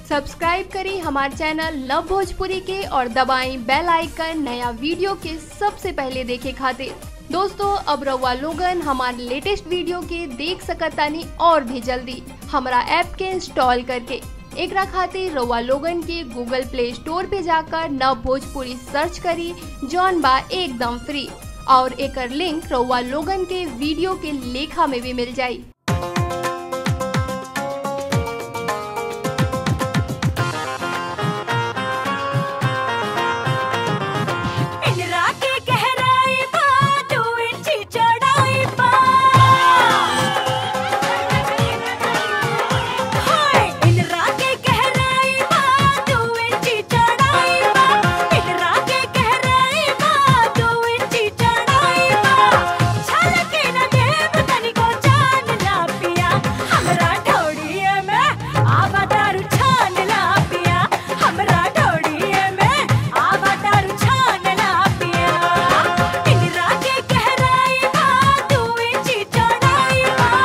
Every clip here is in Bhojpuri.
सब्सक्राइब करें हमारे चैनल लव भोजपुरी के और दबाएं बेल आइकन नया वीडियो के सबसे पहले देखे खातिर दोस्तों अब रउआ लोगन हमारे लेटेस्ट वीडियो के देख सकतानी और भी जल्दी हमारा ऐप के इंस्टॉल करके एकरा खातिर रउआ लोगन के गूगल प्ले स्टोर पे जाकर नव भोजपुरी सर्च करी जौन बा एकदम फ्री और एकर लिंक रउआ लोगन के वीडियो के लेखा में भी मिल जाई इंदिरा के गहराई बा दो इंची चौड़ाई बा हाय इंदिरा के गहराई बा दो इंची चौड़ाई बा इंदिरा के गहराई बा दो इंची चौड़ाई बा छलके न देव तनिको जान ला पिया हमरा ढोड़िए में आवा दारू छान ला पिया हमरा ढोड़िए में आवा दारू छान ला पिया इंदिरा के गहराई बा दो इंची चौड़ाई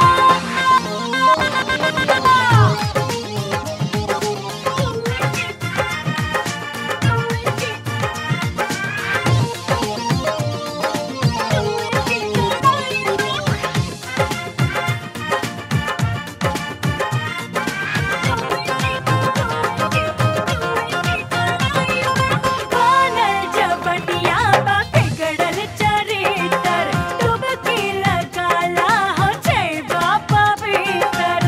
बनल जबनिया बा बिगड़ल चरितर डुबकी लगाला हो जइबा पवित्र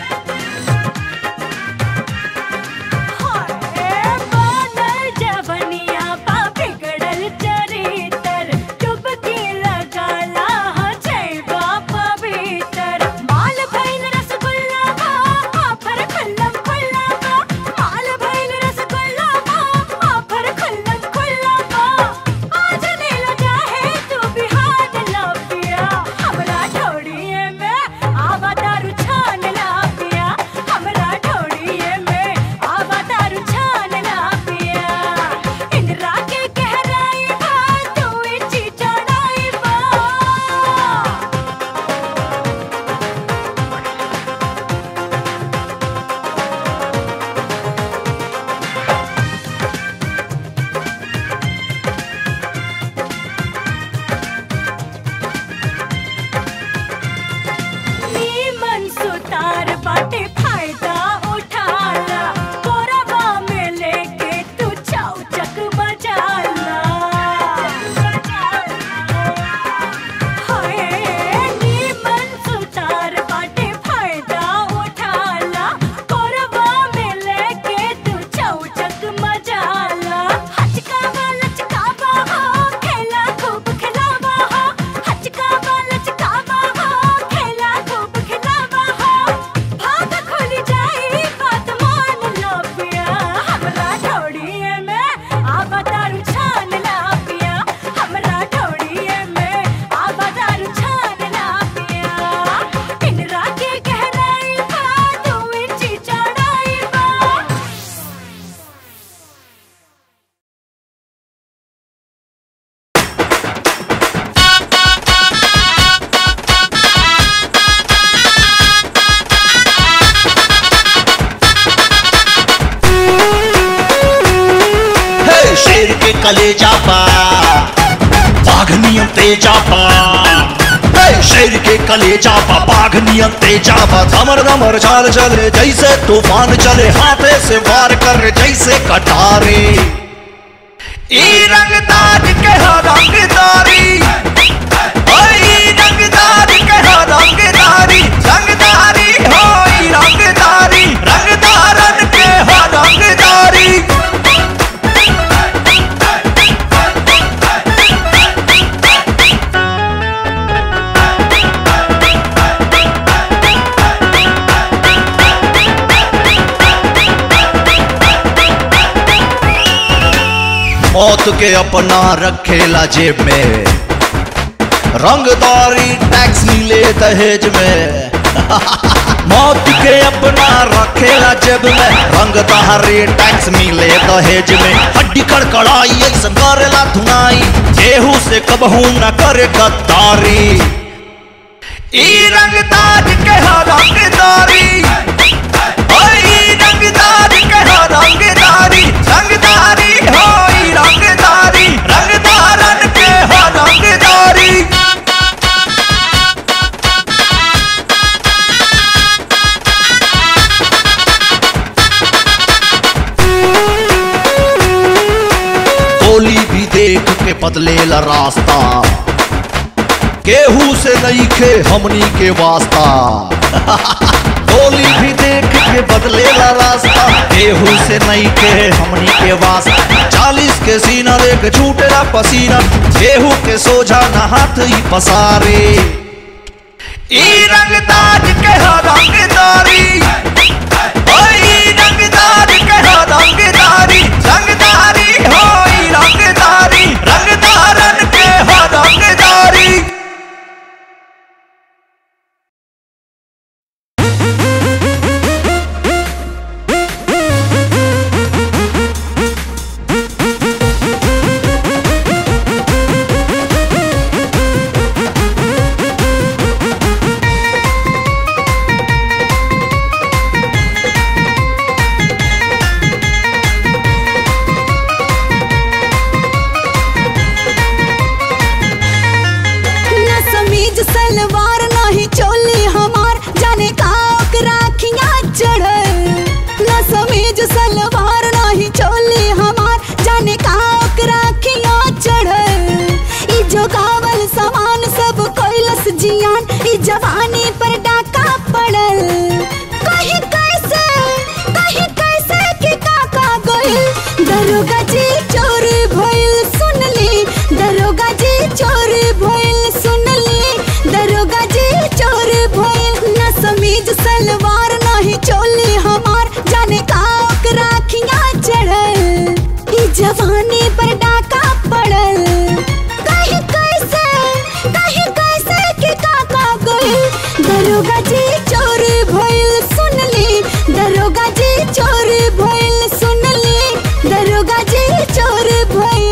हाय बनल जबनिया बा बिगड़ल चरितर डुबकी लगाला हो जइबा पवित्र माल भइल रसगुल्ला बा आफर खुल्लम खुल्ला बा माल भइल रसगुल्ला बा आफर खुल्लम खुल्ला बा आज नीला चाहे तू बिहार ला पिया हमरा ढोड़िए में आवा दारू छान ला पिया हमरा ढोड़िए में आवा दारू छान ला पिया इंदिरा के गहराई बा तू इंची चौड़ाई बा नीमन सुतार बाटे फायदा उठाला कोरबा में लेके तू चौचक बजाला हाय नीमन सुतार बाटे फायदा उठाला कोरबा में लेके तू चौचक मजाला हचकावा लचकावा हो खेला खूब खिलावा हो हचकावा लचकावा हो खेला खूब खिलावा हो भाग खुल जाई बात मान लो पिया हमरा ढोड़िए में आवा दारू छान ला पिया हमरा ढोड़िए में आवा दारू छान ला पिया इंदिरा के गहराई बा दो इंची चौड़ाई बा हे शेर के कलेजा पा बाघ नियम तेजा पा हे शेर के कलेजा पा बाघ नियम तेजा पा धमर धमर चाल चले जैसे तूफान चले हाथे से वार कर जैसे कटारे ई रंगदार के हो रंगदारी ओए ई रंगदार के हो रंगदारी रंगदारी हो ई रंगदारी रंगदारन के हो रंगदारी मौत के अपना रखेला जेब में रंगदारी टैक्स मिले दहेज में मौत के अपना रखेला जेब में रंगदारी टैक्स मिले दहेज में हड्डी कड़कड़ाई ऐसा करेला धुनाई केहू से कबहू न करे गद्दारी ई रंगदार के हो रंगदारी ओए ई रंगदार के हो बदलेला रास्ता केहू से नहीं खे हमनी के वास्ता गोली भी देख के बदलेला रास्ता केहू से नहीं के हमनी के वास्ता चालीस के सीना देख छूटेला पसीना केहू के सोझा न हाथ ही पसारे ई रंगदार के हा रंगदारी ओए ई रंगदार के हा रंगदारी रंगदारी होई रंगदारी रंगदारन के हा रंगदारी न समीज सलवार नहीं चोली हमार जाने का ओकरा खिया चढ़ल न समीज सलवार नहीं चोली हमार जाने का ओकरा खिया चढ़ल ई जो गावल सामान सब कोइलस जियान ई जवानी पर डाका पड़ल कहीं कैसे कहीं कैसे के काका गइल दरोगा जी चोरी भइल सुनली दरोगा जी चोरी भइल सुनली दरोगा जी चोरी भइल न समीज सलवार नहीं चोली हमार जाने का ओकरा खिया चढ़ल ई जवानी पर डाका पड़ल कहीं कैसे कहीं कैसे के काका गइल दरोगा जी चोरी भइल सुनली दरोगा जी चोरी भइल सुनली दरोगा जी चोरी भइल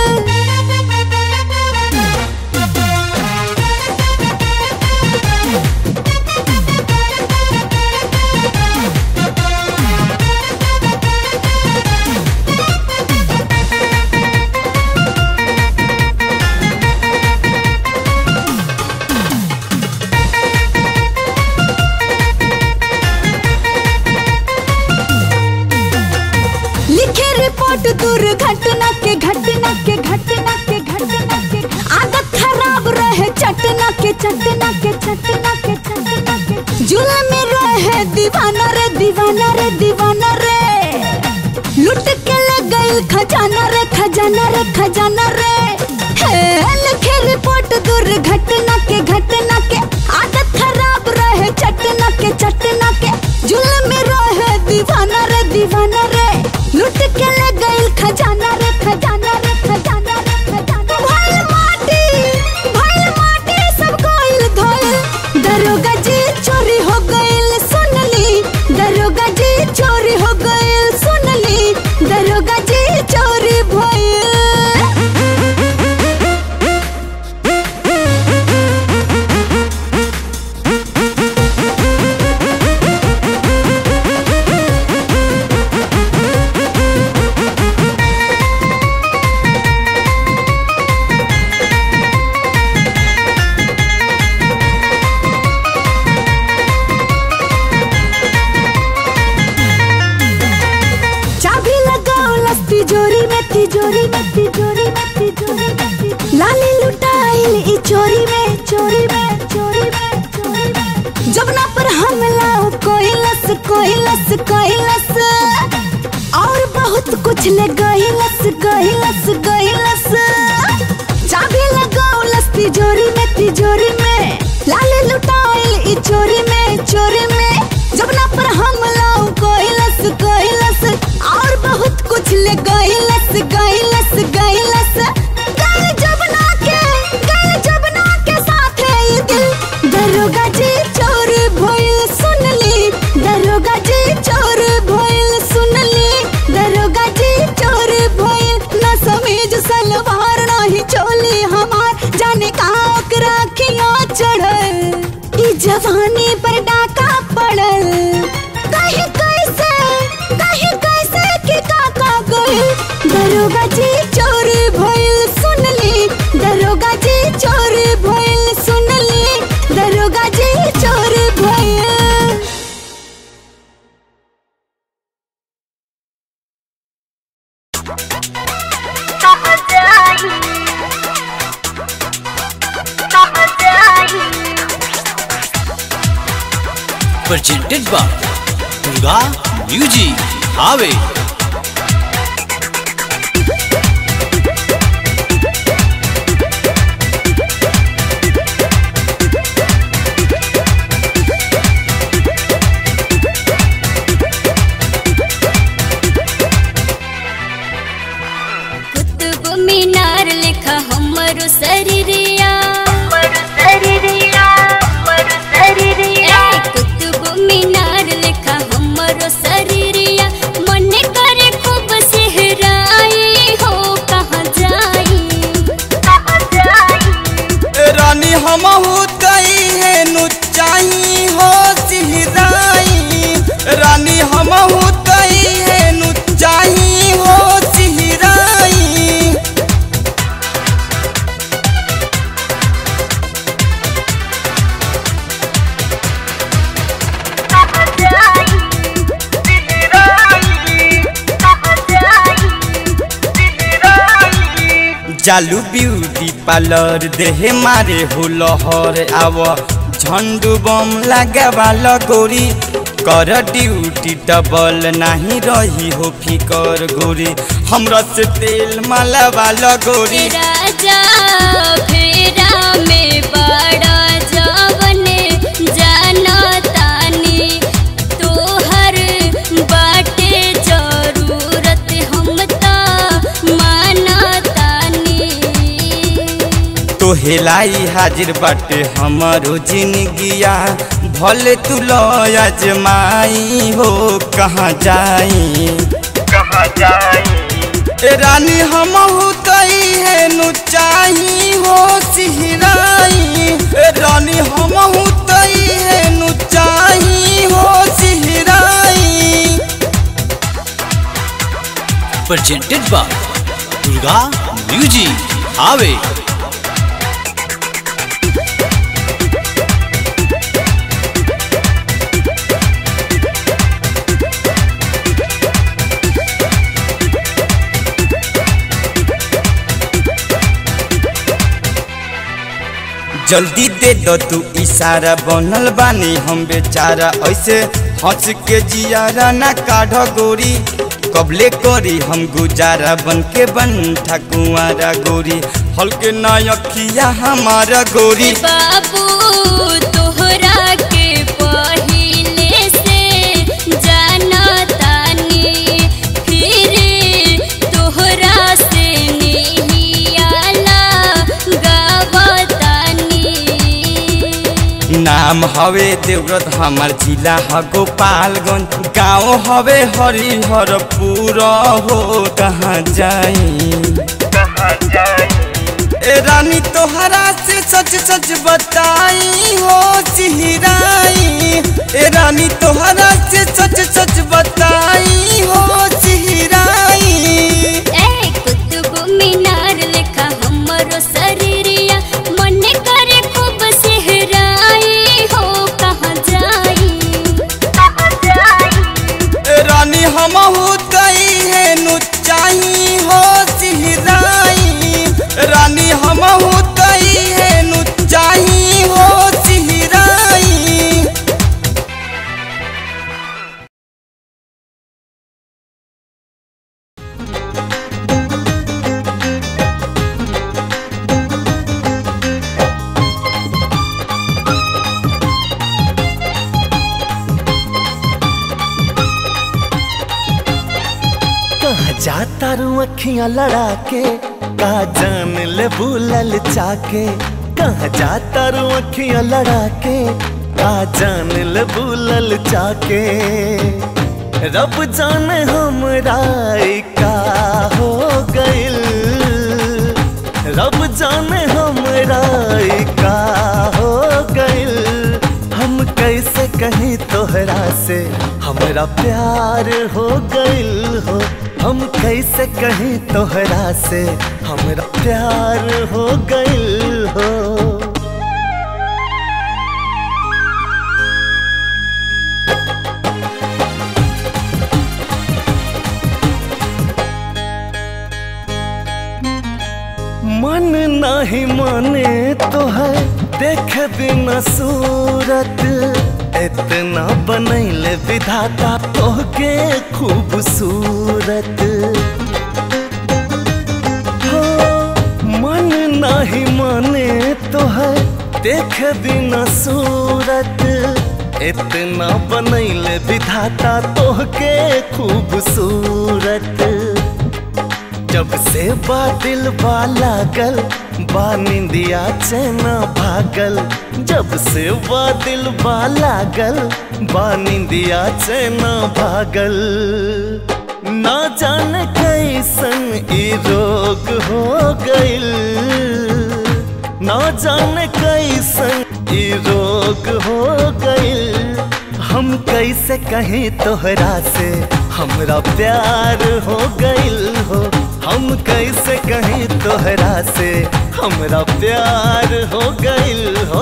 लिखे रिपोर्ट दुर्घटना के घटना के घटना के घटना के आदत खराब रहे चटना के चटना के चटना के चटना के जुले में रहे दीवाना रे दीवाना रे दीवाना रे लुट के ले गइल खजाना रे खजाना रे खजाना रे हे लिखे रिपोर्ट दुर्घटना के घटना के आदत खराब रहे चटना के चटना के जुल्म में रहे दीवाना रे दीवाना रे लुट के ले गइल खजाना रे खजाना रे खजाना रे खजाना भइल माटी भइल माटी सब गइल धइल दरोगा जी चोरी हो गइल सुनली दरोगा जी चोरी हो गइल सुनली दरोगा जी चोरी भइल चाबी लगाओ लस तिजोरी में तिजोरी में तिजोरी में तिजोरी में तिजोरी लाली लुटाइल ई चोरी में चोरी में चोरी में चोरी में जबना पर हमला हो कोई लस कोई लस कोई लस और बहुत कुछ ले गई लस गई लस गई लस चाबी लगाओ लस तिजोरी में तिजोरी में लाली लुटाइल ई चोरी में चोरी में जबना पर हमला हो कोई लस कोई लस और बहुत कुछ ले गई लस गई लस गई लस गई जबना के गई जबना के साथ है ये दिल दरोगा जी चोर भइल सुनली दरोगा जी चोर भइल सुनली दरोगा जी चोर भइल न समीज सलवार नहीं चोली हमार जाने का ओकरा खिया चढ़ल ई जवानी पर डाका पड़ल कहीं कैसे कहीं कैसे के काका गइल दरोगा जी चोर भइल सुनली दरोगा जी चोर भइल सुनली दरोगा जी चोर भइल कहाँ जाई presented by Durga Music Ave Qutub मीनार लिखा हमरो शरीरिया ए, कुतुब मीनार लिखा हमरो शरीरिया मन करे खूब सेहराई हो कहाँ जाई रानी हमहू कई है नुचाई हो सिहराई रानी हमहू कई है नुचाई हो सिहराई चालू ब्यूटी पार्लर देहे मारे हो लहर आव झंडू बम लगावा लगोरी कर ड्यूटी डबल नहीं रही हो फिकर गोरी हमरा से तेल मालावा लगोरी राजा फेरा में बड़ा जवने जाना तानी तोहर बाटे जरूरत हम ता माना तानी तो हेलाई हाजिर बाटे हमारो जिंदगिया भले तू लो अजमाई हो कहाँ जाई कहाँ जाई ए रानी हमहू कई है नुचाई हो सिहराई ए रानी हमहू कई है नुचाई हो सिहराई presented by Durga Music Ave जल्दी दे दो तू इशारा बनल बानी हम बेचारा ऐसे हंस के जियारा ना काढ़ गोरी कबले करी हम गुजारा बन के बन ठकुआरा गोरी हल्के ना अखिया हमारा गोरी बाबू तोहरा के पहिले से जाना तानी फिर तोहरा से नहीं आला गावतानी नाम हवे देवरत हमार जिला ह गोपालगंज गाँव हवे हरिहरपुर हो कहाँ जाई कहाँ जाई ए रानी तोहरा से सच सच बताई हो सिहराई ए रानी तोहरा से सच सच बताई हो सिहराई ए कुतुब मीनार लिखा हमरो शरीरिया मन करे खूब सेहराई हो कहाँ जाई ए रानी हमहू कई है नुचाई हो सिहराई रानी हमहू कई है नुचाई हो सिहराई कहाँ जाता रू अखियां लड़ा के का जान ले भूलल चाके कहाँ जाता रू अखियां लड़ा के का जान ले भूलल चाके रब जाने हमरा ई का हो गइल रब जाने हमरा ई का हो गइल हम कैसे कहीं तोहरा से हमरा प्यार हो गइल हो हम कैसे कहीं तोहरा से हमरा प्यार हो गइल हो मन नहीं माने तो है देख बिना सूरत इतना बनैले विधाता तोहके खूबसूरत हो मन नाही माने तोहर देख बिना सूरत इतना बनैले विधाता तोहके खूबसूरत जब से बादल बा लागल बा निंदिया चैना भागल जब से बादल बा लागल बा निंदिया चैना भागल ना जाने कैसन ई रोग हो गइल ना जाने कैसन ई रोग हो गइल हम कैसे कहीं तोहरा से हमरा प्यार हो गइल हो हम कैसे कहीं तोहरा से हमरा प्यार हो गइल हो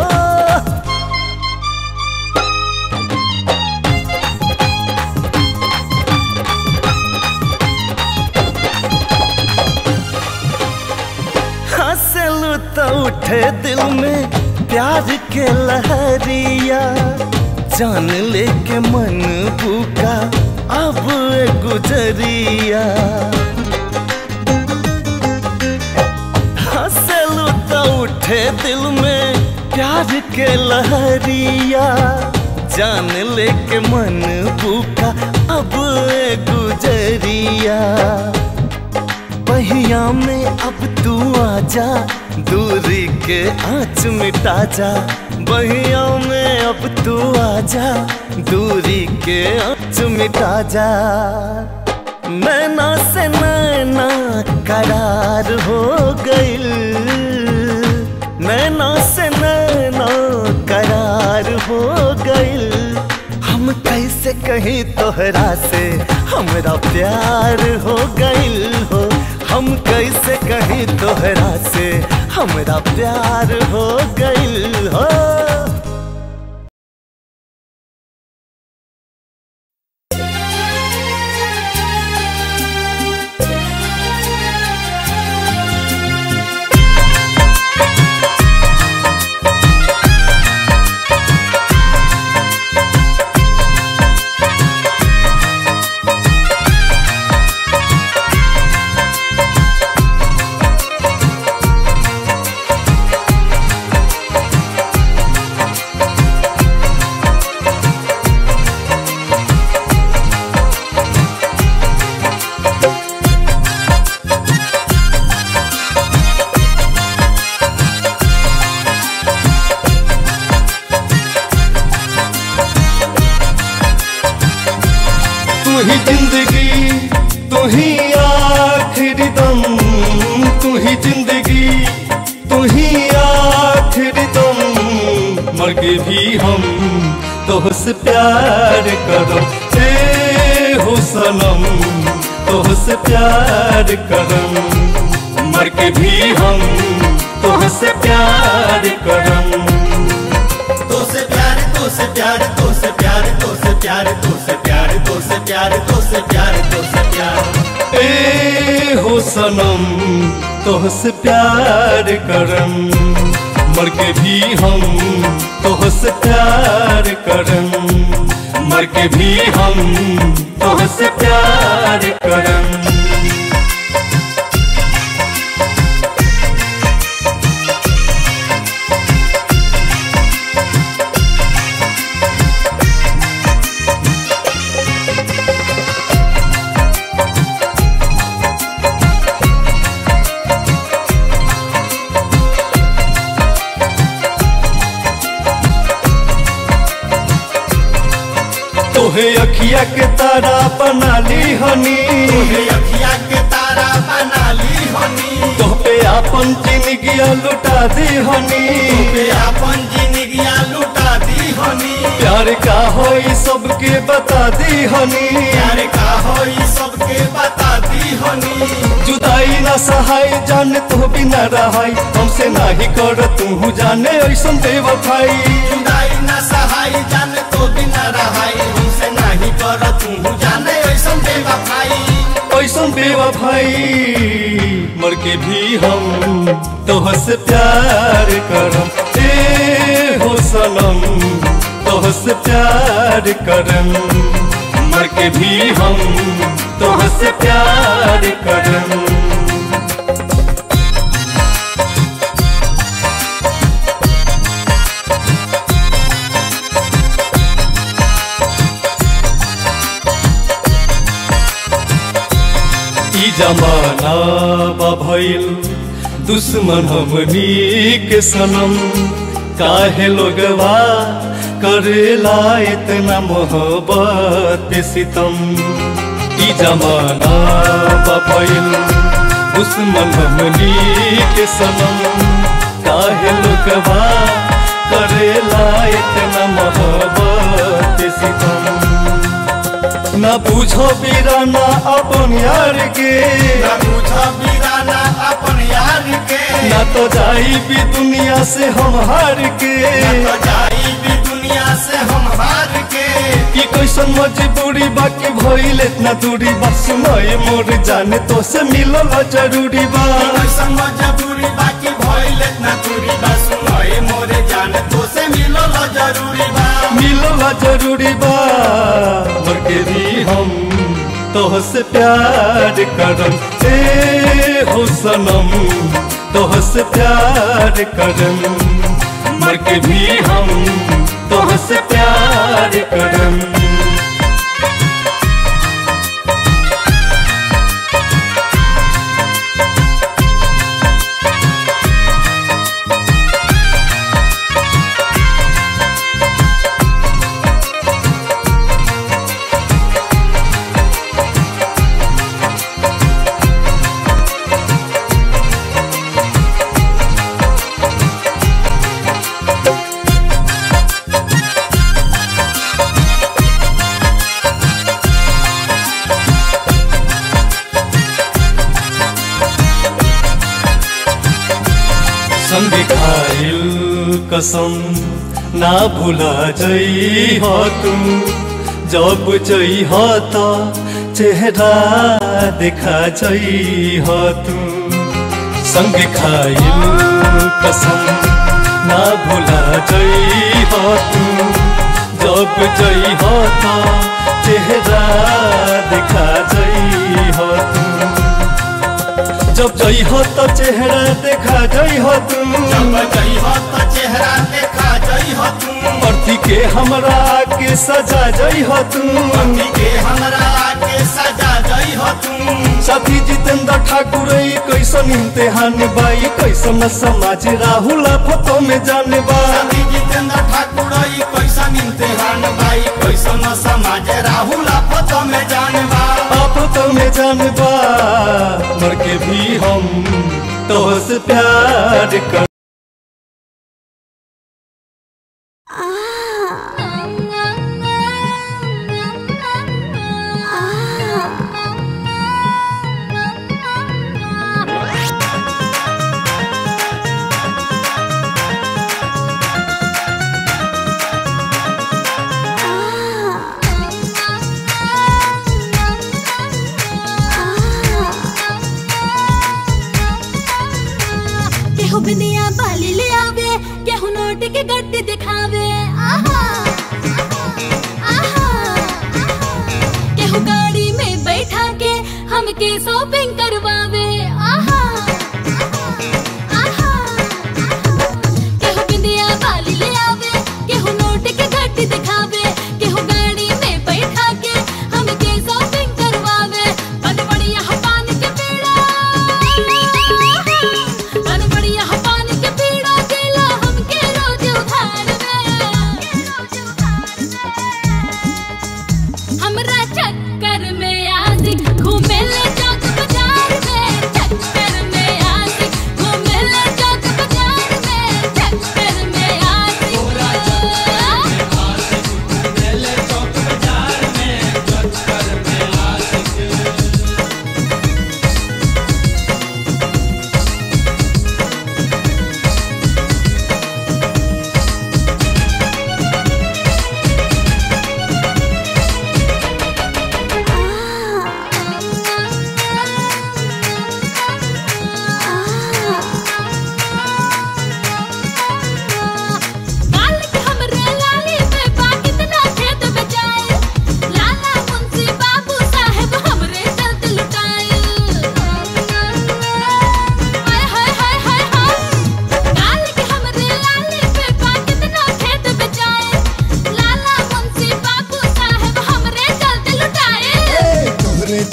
हंसलू तो उठे दिल में प्यार के लहरिया जान लेके मन भूखा अब ए गुजरिया हंसलू तो उठे दिल में प्यार के लहरिया जान लेके मन भूखा अब ए गुजरिया बहिया में अब तू आजा दूरी के आँच मिटा जा बहिया में अब तू आजा दूरी के आँच मिटा जा नैना से नैना करार हो गइल नैना से नैना करार हो गइल हम कैसे कहीं तोहरा से हमरा प्यार हो गइल हो हम कैसे कहीं तोहरा से हमरा प्यार हो गइल हो तू ही जिंदगी तू ही आखिरी दम तू ही जिंदगी तू ही आखिरी दम मर के भी हम तोहसे प्यार करो ए हो सनम तोहसे प्यार करम मर के भी हम तोहसे प्यार करम तोसे प्यार तोसे प्यार तोसे प्यार तोसे प्यार तोसे प्यार तोसे प्यार तोसे प्यार तोसे प्यार ए हो सनम तोहसे प्यार करम मर के भी हम तोहसे प्यार करम मर के भी हम तोहसे प्यार करम तोहे अखिया के तारा बना ली हनी अखिया के तारा बना ली हनी तोह पे आपन जिंदगिया लुटा दी हनी पे अपन जिंदगिया लुटा दी हनी प्यार का हो सबके बता दी हनी प्यार का हो सबके बता दी हनी जुदाई ना सहाय जाने तो बिना रहाई हमसे नाही कर तू जाने ऐसन बेवफाई जुदाई ना सहाय जाने तो बिना रहाई हमसे नहीं कर तू जाने ऐसा बेवफाई ऐसन बेवफाई मर के भी हम तोहसे प्यार करम ए हो सनम तोहसे प्यार करम मर के भी हम तोहसे प्यार करम ई जमाना बा भइल दुश्मन हमनी के सनम काहे लोगवा करेला इतना मोहब्बत पे सितम ई जमाना बा भइल दुश्मन हमनी के सनम काहे लोगवा करेला इतना मोहब्बत पे सितम न पूछो बीराना अपन यार के न पूछो बीराना अपन यार के न तो जाई भी दुनिया से हम हार के न तो जाई भी दुनिया से हम हार के कि कैसन मजबूरी बाकी भइल इतना दूरी बस सुनाए मोर जाने तो से मिलल जरूरी बा कैसन मजबूरी बाकी भइल इतना दूरी बस सुनाए मोरे जाने तो से मिलल जरूरी बा मिलल जरूरी बा मर के भी हम तोहसे प्यार करम ए हो सनम तोहसे प्यार करम मर के भी हम तोहसे प्यार करम संग खाइल कसम ना भुला जई हो तुम जब जई हो तो चेहरा देखा जई हो तुम संग खाइल कसम ना भुला जई हो तुम जब जई हो तो चेहरा देखा जई हो तुम जब जई हो तो चेहरा देखा जई हो तुम जब जई हो तो चेहरा देखा जई हो तुम अर्थी के हमरा के सजा जई हो तुम पति के हमरा के सजा जई हो तुम साथी जितेंद्र ठाकुर ई कैसन इम्तिहान बाई कैसन समाज राहुल फोटो में जाने बा सती जितेंद्र ठाकुर ई कैसन इम्तिहान बाई कैसन समाज राहुल आपत में जानबा फोटो में जाने बा मर के भी हम तोहसे प्यार कर केहू बिंदिया बाली ले आवे केहू नोट के गड्डी दिखावे आहा आहा केहू गाड़ी में बैठा के हमके शॉपिंग करवावे आहा आहा केहू बिंदिया बाली ले आवे केहू नोट के गड्डी दिखावे केहू गाड़ी में बैठा के हमके शॉपिंग करवावे बड़ बढ़िया पान के पेड़ा बड़ बढ़िया पान के पेड़ा देला हमके रोज उधार में हमरा चक्कर में आशिक घूमे ले चौक बाजार में चक्कर में आशिक घूमे ले चौक बाजार में चक्कर में आशिक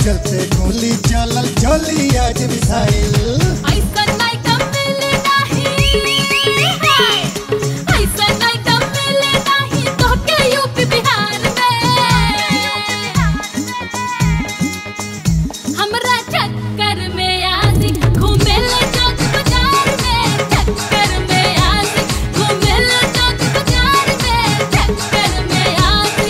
चलते गोली चलल चली आज मिसाइल ऐसा नहीं कम मिले नहीं हाय ऐसा नहीं कम मिले नहीं तो के यूपी बिहार में हमरा चक्कर में आजी घूमे ले चौक बाजार में चक्कर में आजी घूमे ले चौक बाजार में चक्कर में आजी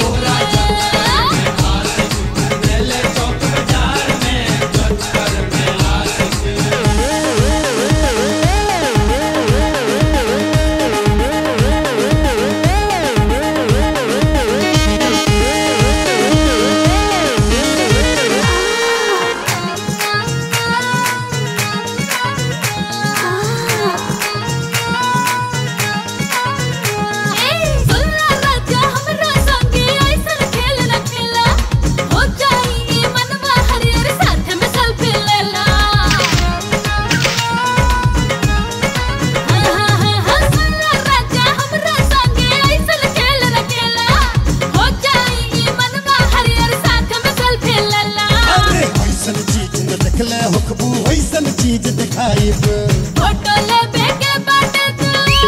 सुनला राजा हमरा संगे ऐसन खेल न खेला हो जाई ई मनवा हरियर साथ में सेल्फी लेला सुनला राजा हमरा संगे ऐसन खेल न खेला हो जाई ई मनवा हरियर साथ में सेल्फी लेला अरे वैसन चीज न देखले होखबू वैसन चीज दिखाइब फोटो लेबे के बाटे तू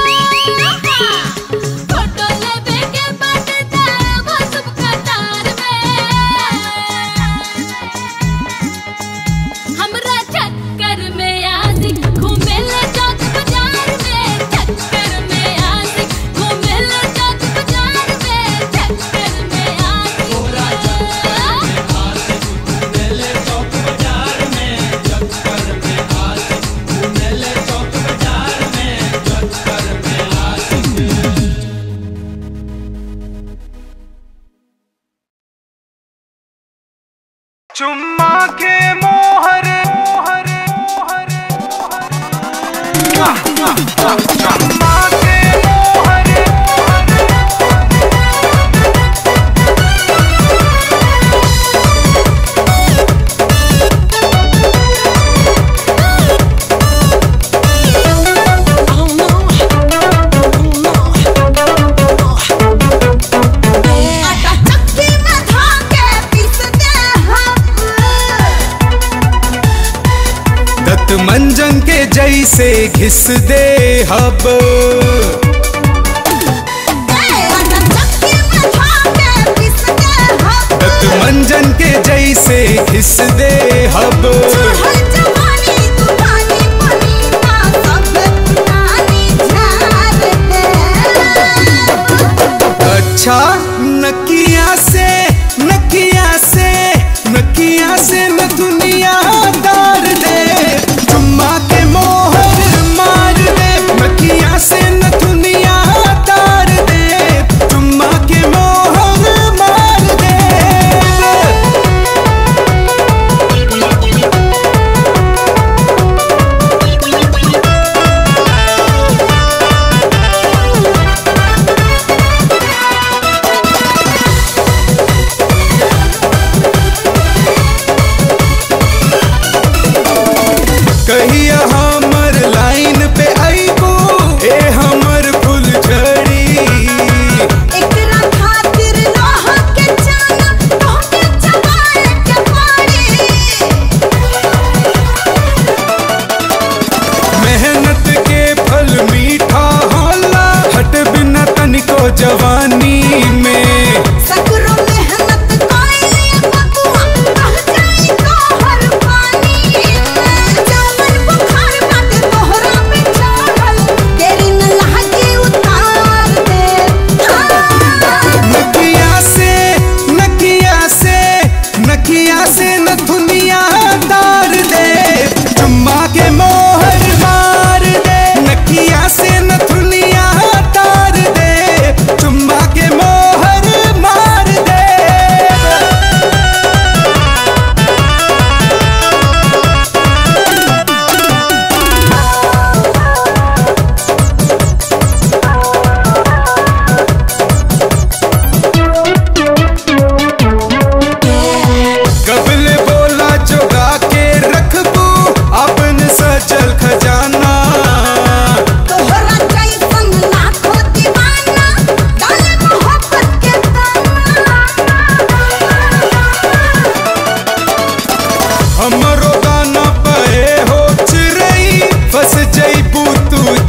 फोटो लेबे के बाटे तू वो सब कतार में हमरा चक्कर में आजी घूमे ले चौक बाजार में चक्कर में आजी घूमे ले चौक बाजार में चक्कर में आजी चुम्मा के मोहर मोहर मोहर चुम्मा के मोहर आटा चक्की में धाके पीसते हम दत्त मंजन के जैसे घिस दे हब आटा चक्की में धाके पीसते हम दत्त मंजन के जैसे घिस दे हब हर जवानी तूफानी पनीना सब पुरानी झार है अच्छा नकिया से नकिया से नकिया से न दुनिया दार दे चुम्मा के मोहर मार दे नकिया से न दुनिया दार दे चुम्मा के मोहर मार दे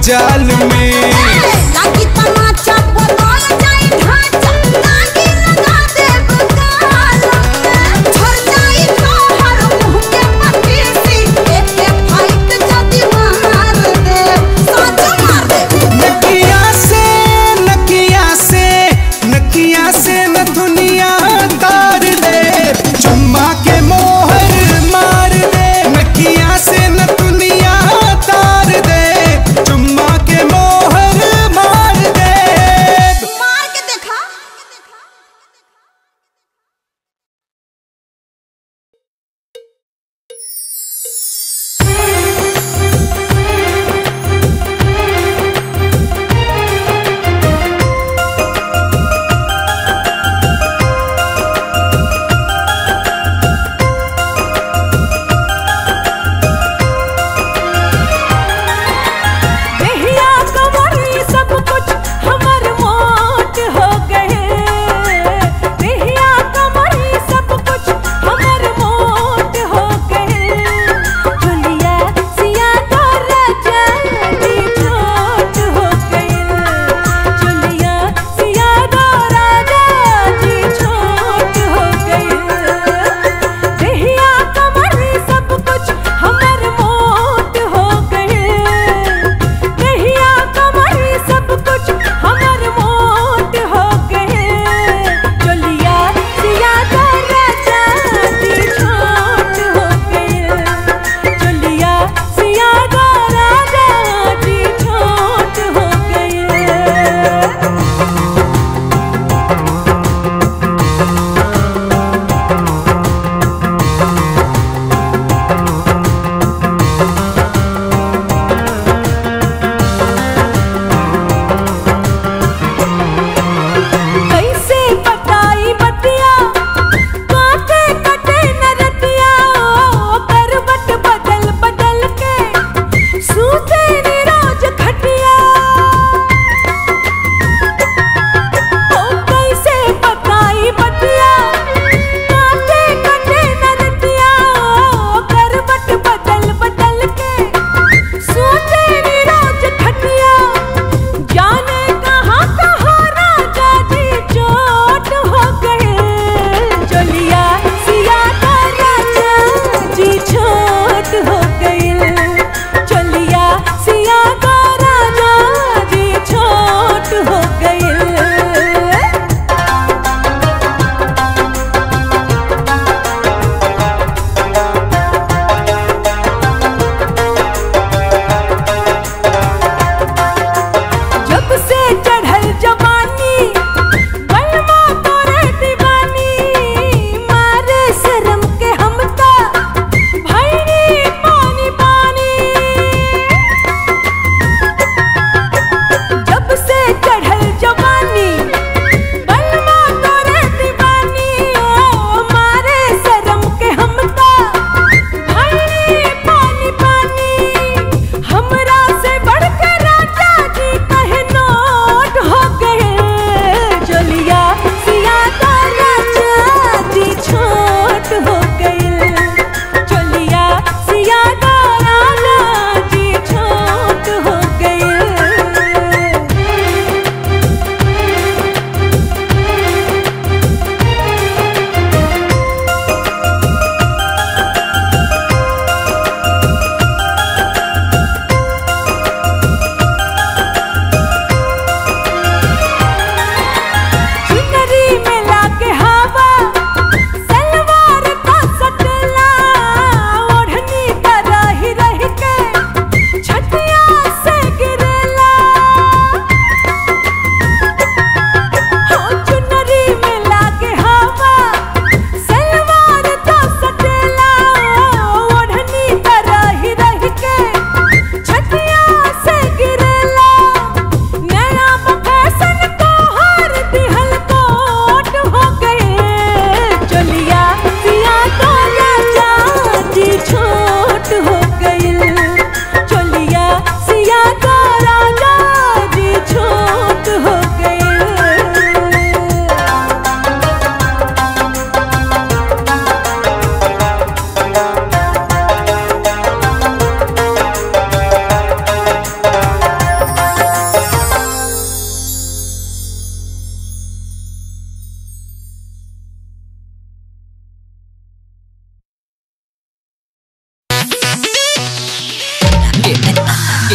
जाल में लागी तमाचा बदल जाई ढांचा लागी लगा देब गाल में झड़ जाई तोहर मुंह के पटीसी एके फाइट जदी मार देब साच मार देब नकिया से नकिया से नकिया से न दुनिया तार दे चुम्मा के मोहर मार दे नकिया से न दुनिया तार दे चुम्मा के मोहर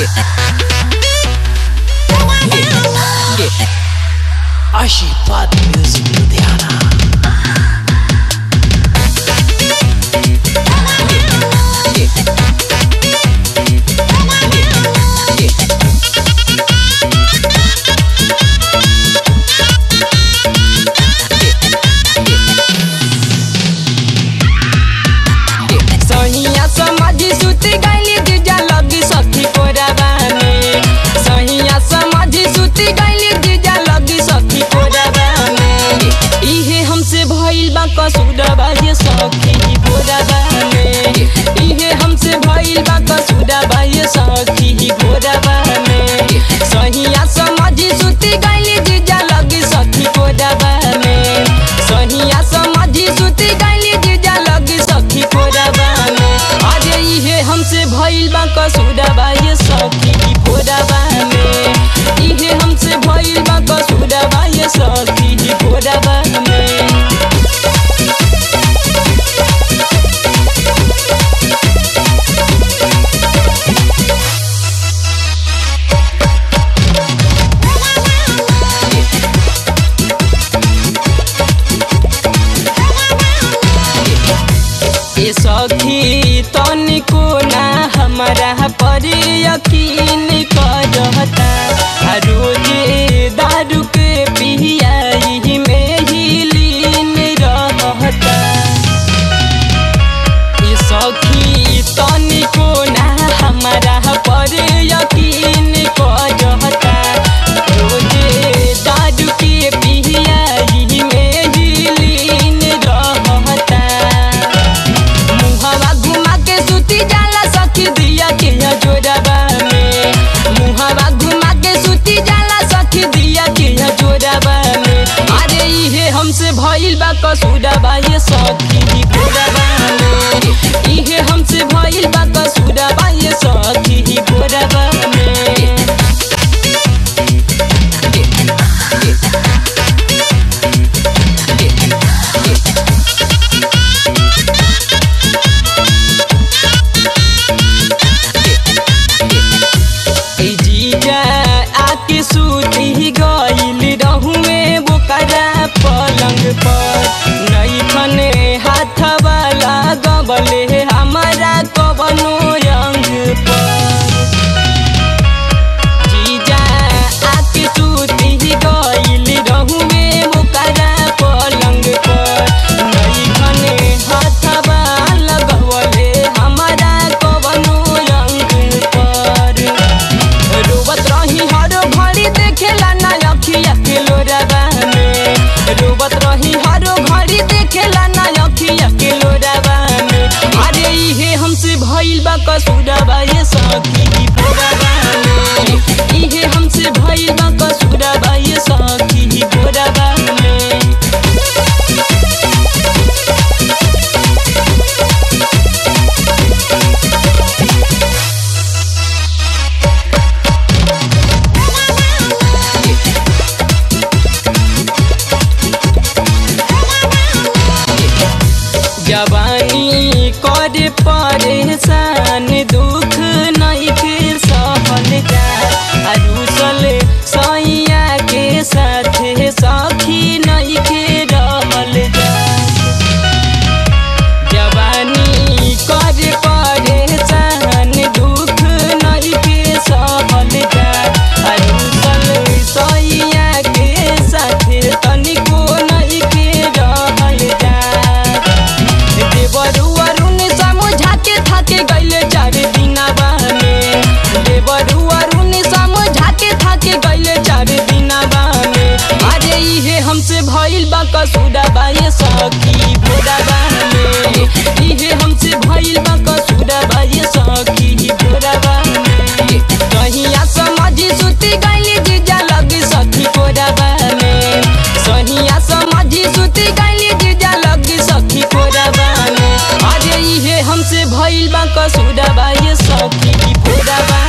आशीर्वाद म्यूजिक लुधियाना सहिया समाधि सुति गइली जीजा लगी सखी कोराबा में सहिया समाधि सुति गइली जीजा लगी सखी कोराबा में इहे हमसे भइल बा कसुरबा ये सखी कोराबा में इहे हमसे भइल बा कसुरबा ये सखी कोराबा में सहिया समाधि सुति गइली जीजा लगी सखी कोराबा में सहिया समाधि सुति गइली जीजा लगी सखी कोराबा में अरे इहे हमसे भइल बा कसुरबा ये सखी कोराबा में इहे हमसे भइल बा कसुरबा ये सखी कोराबा में ए सखी तनिको ना हमारा पर यकीन करता आ रोजे दारू के पियाई में ही लीन रहता ए सखी तनिको ना हमारा पर यकीन करता रोजे दारू के पियाई में ही लीन रहता मुहावा घुमा के सुती जाला सखी दिया के जोड़ाबा में मुहावा घुमा के सुती जाला सखी दिया के जोड़ाबा में अरे इहे हमसे भइल बा कसुराबा ये सखी गोराबा में इहे हमसे भइल बा कसुराबा ये सखी गोराबा में ए जीजा आके सूती गइल रहुए बोकरा पलंग पर नई खने हाथ वाला गबले हमारा कबनो अंग पर जीजा आके सूती गइल रहुए बोकरा पलंग पर नई खने हाथ वाला गबले हमारा कबनो अंग पर रोबत रही हर घड़ी देखेला ना अखिया के लोराबा में रोबत रही हर घड़ी देखेला ना अखिया के लोराबा में अरे इहे हमसे भइल बा कसुराबा ये सखी बोराबा में इहे हमसे भइल बा कसुराबा ये सखी बोराबा में जवानी करे परेशान दुख नहीं के सहल जा अरुसल सैया के साथे सखी नहीं के रहल जा जवानी करे परेशान दुख नहीं के सहल जा अरुसल सैया के साथे तनिको नहीं के रहल जा देवरु अरुण समझा के थाके गइले चार दिनाबा में देवरु अरुण समझा के थाके गइले चार दिनाबा में अरे इहे हमसे भइल बा कसुराबा ये सखी भोराबा में इहे हमसे भइल बा कसुराबा ये सखी भोराबा में कहिया समझी सुती गइली जीजा लगी सखी कोराबा में सहिया समझी सुती गइली जीजा लगी सखी कोराबा में अरे इहे हमसे भइल बा कसुराबा ये सखी कोराबा